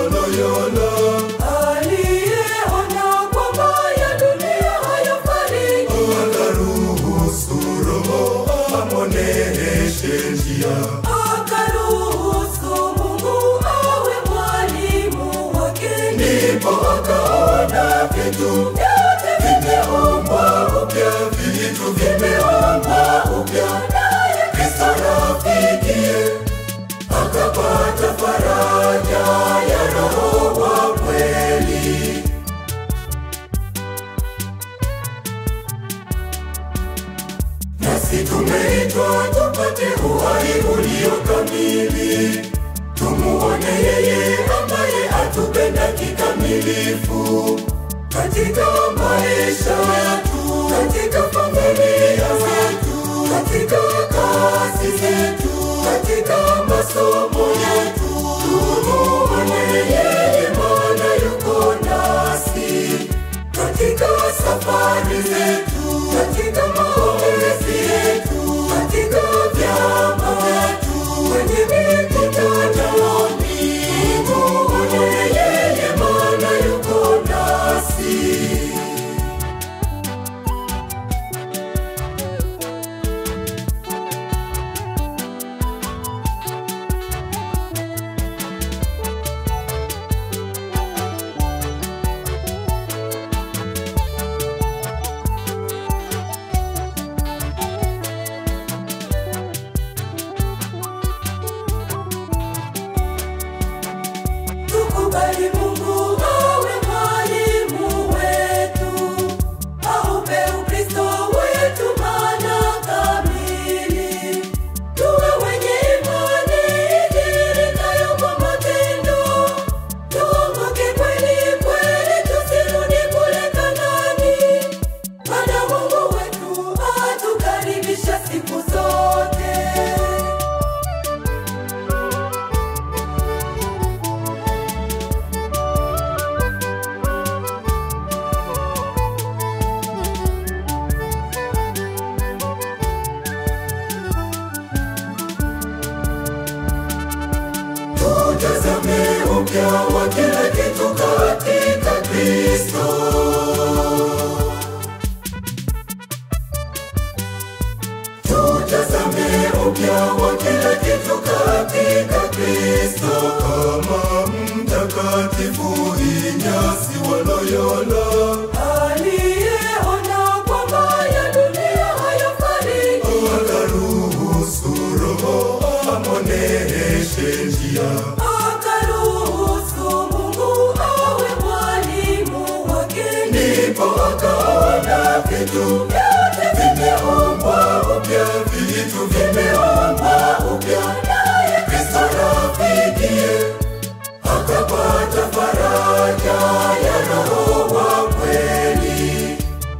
Loyola aliyeona kwamba ya dunia hayafariki akaruhusu Roho amwoneshe njia. akaruhusu Mungu awe mwalimu wake Ndipo akaona vitu vyote vimeumbwa upya, vitu vimeumbwa upya, naye Kristo rafikie akapata faraja ya Roho wa kweli. Nasi tumeitwa tupate uhai ulio kamili, tumuone yeye ambaye atupenda kikamilifu katika maisha yetu, katika familia zetu, katika kazi zetu, katika masomo yetu. Tumuone yeye, maana yuko nasi katika safari zetu, katika maombezi yetu, katika vyama vyetu, kwenye mikutanoni. Tumuone yeye, maana yuko nasi. tukubali Mungu awe mwalimu wetu, aupe Ukristo wetu maana kamili, tuwe wenye imani idhihirikayo kwa matendo, tuongoke kweli kweli, tusirudi kule Kanaani, maana Mungu wetu atukaribisha siku zote. Tutazame upya wa kila kitu katika Kristo. Tutazame upya wa kila kitu katika Kristo, kama mtakatifu Inyasi wa Loyola aliyeona kwamba ya dunia hayafariki akaruhusu Roho amwoneshe njia. akaruhusu Mungu awe mwalimu wake ndipo akaona vitu vyote vimeumbwa upya, vitu vimeumbwa upya, naye Kristo rafikie akapata faraja ya Roho wa kweli.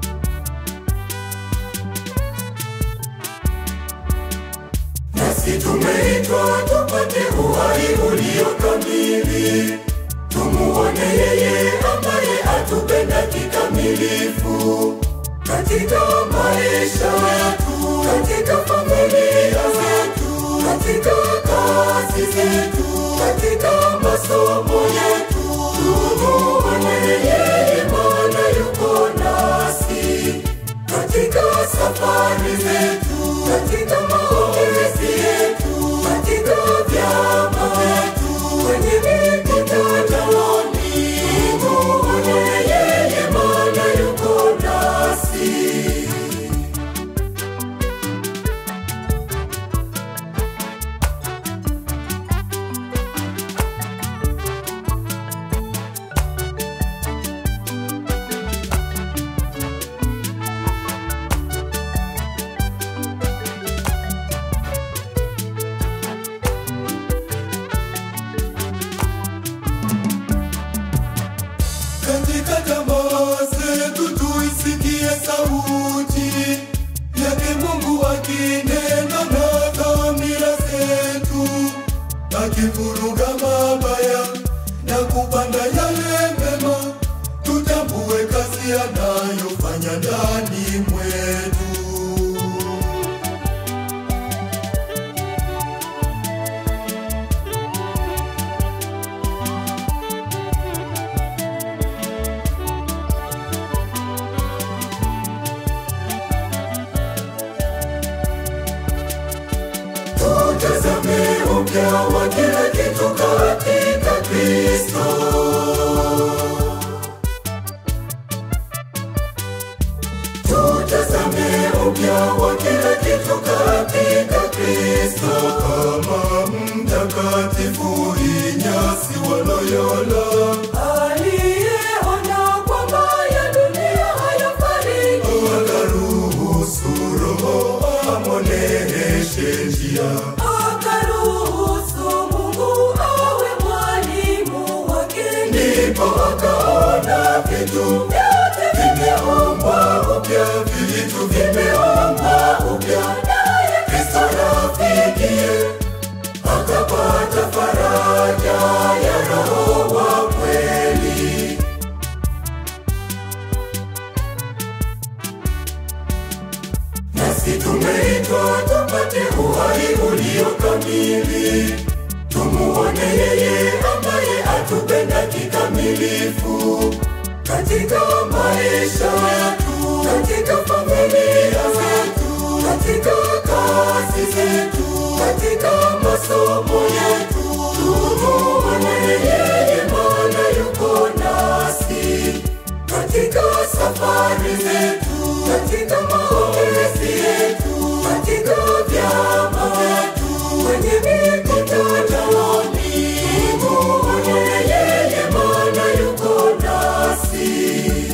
Nasi tumeitwa tupate uhai ulio kamili, tumuone yeye ambaye atupenda kikamilifu katika maisha yetu, katika familia zetu, katika kazi zetu, katika masomo yetu. Tumuone yeye, maana yuko nasi katika safari zetu, katika maombezi yetu, katika vyama vyetu, kwenye mikutanoni. Tumuone yeye, maana yuko nasi. Katika tamaa zetu tuisikie sauti yake Mungu akinena na dhamira zetu, akivuruga mabaya na kupanda yale mema, tutambue kazi anayofanya ndani mwetu. upya wa kila kitu katika Kristo. Tutazame upya wa kila kitu katika Kristo, kama mtakatifu Inyasi wa Loyola aliyeona kwamba ya dunia hayafariki akaruhusu Roho amwoneshe njia. akaruhusu Mungu awe mwalimu wake Ndipo akaona vitu vyote vimeumbwa upya, vitu vimeumbwa upya, naye Kristo rafikie akapata faraja ya Roho wa kweli. Nasi tumeitwa tupate uhai ulio kamili, tumuone yeye ambaye atupenda kikamilifu katika maisha yetu, katika familia zetu, katika kazi zetu, katika masomo yetu. Tumuone yeye, maana yuko nasi katika safari zetu, katika maombezi yetu, katika vyama vyetu, kwenye mikutanoni. Tumuone yeye, maana yuko nasi.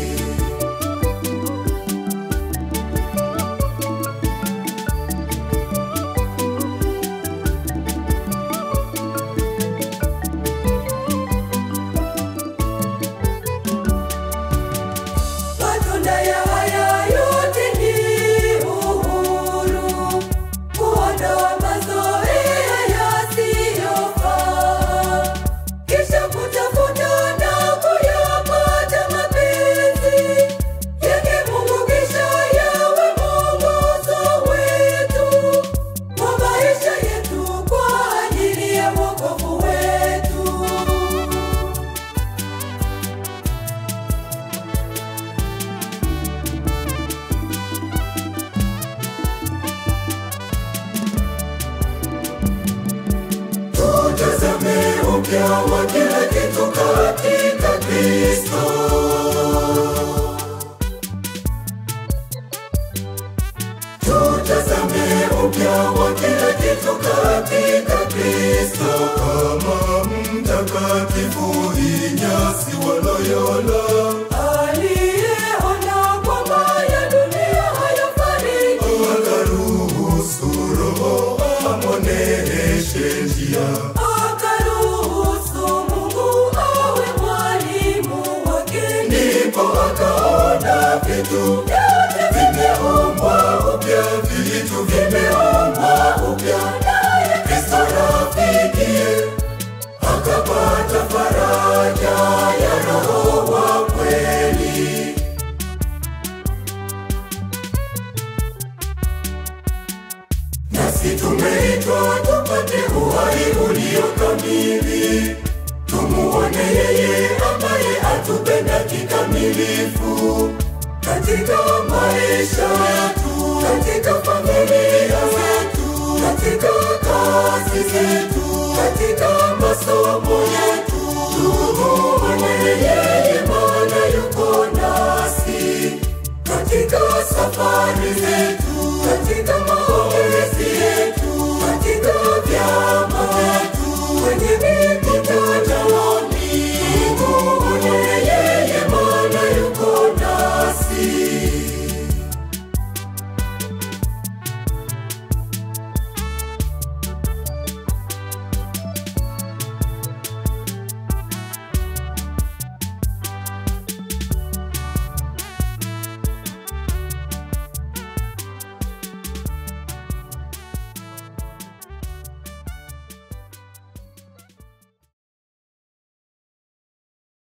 Matunda ya haya yote ni uhuru, kuondoa mazoea yasiyofaa, kisha kutafuta na kuyapata mapenzi yake Mungu, kisha yawe mwongozo wetu wa maisha yetu kwa ajili ya wokovu wetu. Tutazame upya wa kila kitu katika Kristo. Tutazame upya wa kila kitu katika Kristo, kama mtakatifu Inyasi wa Loyola aliyeona kwamba ya dunia hayafariki akaruhusu Roho amwoneshe njia. akaruhusu Mungu awe mwalimu wake ndipo akaona vitu vyote vimeumbwa upya, vitu vimeumbwa upya, naye Kristo rafikie akapata faraja ya Roho wa kweli. Nasi tumeitwa tupate uhai ulio kamili, tumuone yeye ambaye atupenda kikamilifu katika maisha yetu, katika familia zetu, katika kazi zetu, katika masomo yetu. Tumuone yeye, maana yuko nasi katika safari zetu